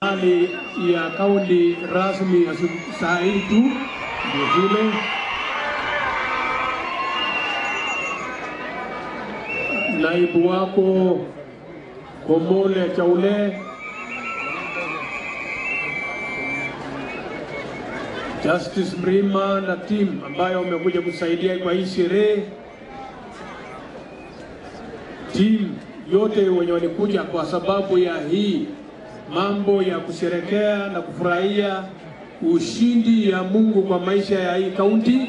hali ya kaunti rasmi ya saa hii tu ndio vile naibu wako Komole Chaule, Justice Mrima na team ambayo wamekuja kusaidia kwa hii sherehe, team yote wenye walikuja kwa sababu ya hii mambo ya kusherekea na kufurahia ushindi ya Mungu kwa maisha ya hii kaunti.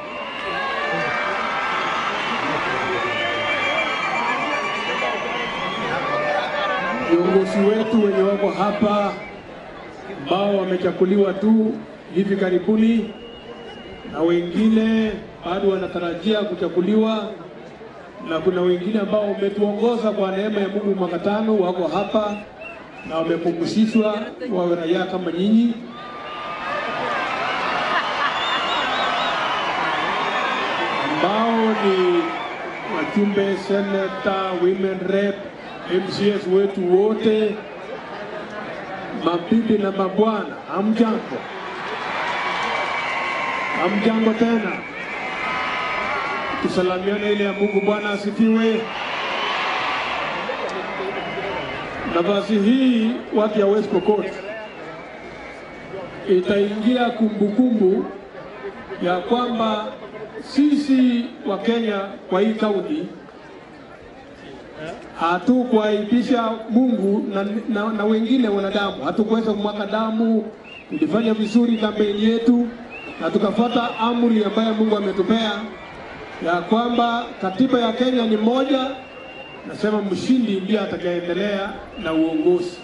Viongozi wetu wenye wako hapa ambao wamechakuliwa tu hivi karibuni na wengine bado wanatarajia kuchakuliwa, na kuna wengine ambao wametuongoza kwa neema ya Mungu mwaka tano wako hapa na wamepumzishwa wawe raia kama nyinyi. ambao ni wajumbe, seneta, women rep, MCS wetu wote, mabibi na mabwana, hamjambo? Hamjambo tena, tusalamiane ile ya Mungu. Bwana asifiwe. Nafasi hii watu ya West Pokot itaingia kumbukumbu ya kwamba sisi wa Kenya kwa hii kaunti hatukuaibisha Mungu na, na, na wengine wanadamu, hatukuweza kumwaga damu. Tulifanya vizuri kampeni yetu na tukafuata amri ambayo Mungu ametupea ya kwamba katiba ya Kenya ni moja, nasema mshindi ndiye atakayeendelea na uongozi.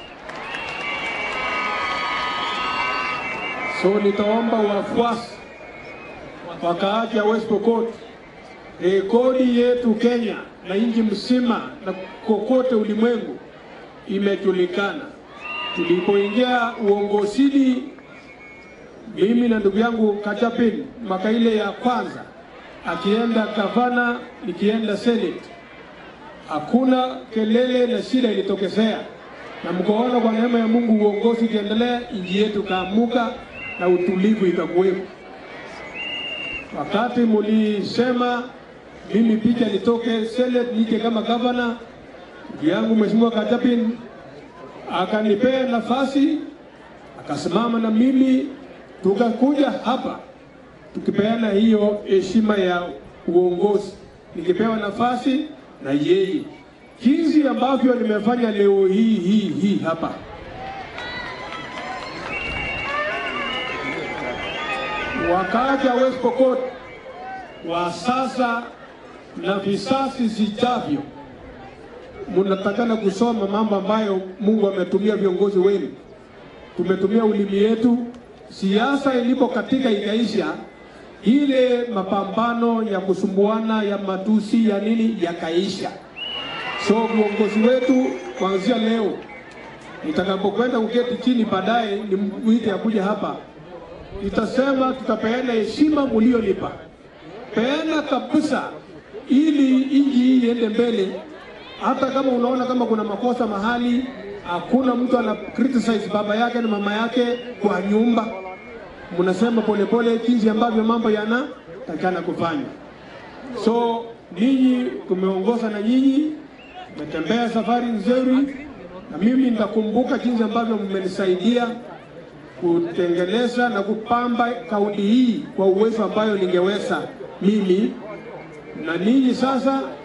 So nitaomba wafuasi wakaaji ya West Pokot, rekodi yetu Kenya na nchi mzima na kokote ulimwengu imejulikana. Tulipoingia uongozini, mimi na ndugu yangu Kachapin mwaka ile ya kwanza, akienda gavana, nikienda senate, hakuna kelele na shida ilitokezea, na mkoona kwa neema ya Mungu uongozi ukiendelea, nchi yetu kaamuka na utulivu ikakuwepo. Wakati mulisema mimi picha nitoke Senate nije kama gavana, ndugu yangu Mheshimiwa Kachapin akanipea nafasi, akasimama na mimi, tukakuja hapa tukipeana hiyo heshima ya uongozi, nikipewa nafasi na yeye, jinsi ambavyo nimefanya leo hii hii hii hapa wakaaji wa West Pokot wa sasa na visasi vijavyo, mnatakana kusoma mambo ambayo Mungu ametumia viongozi wenu. Tumetumia ulimi yetu, siasa ilipo katika ikaisha, ile mapambano ya kusumbuana ya matusi ya nini yakaisha. So viongozi wetu kuanzia leo, nitakapokwenda kuketi chini baadaye, ni mwite akuja hapa itasema tutapeana heshima mulionipa, peana kabisa, ili nchi hii iende mbele. Hata kama unaona kama kuna makosa mahali, hakuna mtu ana criticize baba yake na mama yake kwa nyumba, mnasema polepole jinsi ambavyo mambo yanatakana kufanya. So ninyi tumeongoza na nyinyi, metembea safari nzuri, na mimi nitakumbuka jinsi ambavyo mmenisaidia kutengeneza na kupamba kaunti hii kwa uwezo ambayo ningeweza mimi na ninyi. Sasa